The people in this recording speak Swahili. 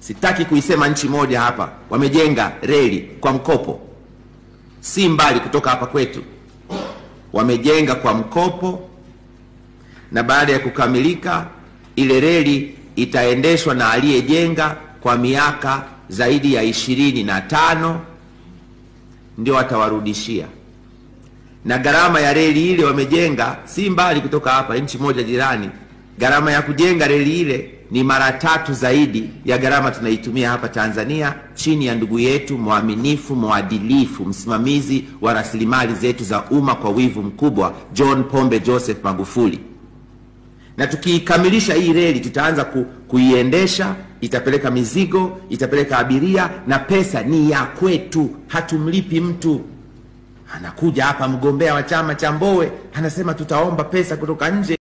sitaki kuisema nchi moja hapa, wamejenga reli kwa mkopo, si mbali kutoka hapa kwetu, wamejenga kwa mkopo, na baada ya kukamilika ile reli itaendeshwa na aliyejenga kwa miaka zaidi ya ishirini na tano ndio atawarudishia na gharama ya reli ile wamejenga si mbali kutoka hapa, nchi moja jirani. Gharama ya kujenga reli ile ni mara tatu zaidi ya gharama tunaitumia hapa Tanzania, chini ya ndugu yetu mwaminifu, mwadilifu, msimamizi wa rasilimali zetu za umma kwa wivu mkubwa, John Pombe Joseph Magufuli. Na tukiikamilisha hii reli, tutaanza ku, kuiendesha, itapeleka mizigo, itapeleka abiria, na pesa ni ya kwetu, hatumlipi mtu. Anakuja hapa mgombea wa chama cha Mbowe anasema tutaomba pesa kutoka nje.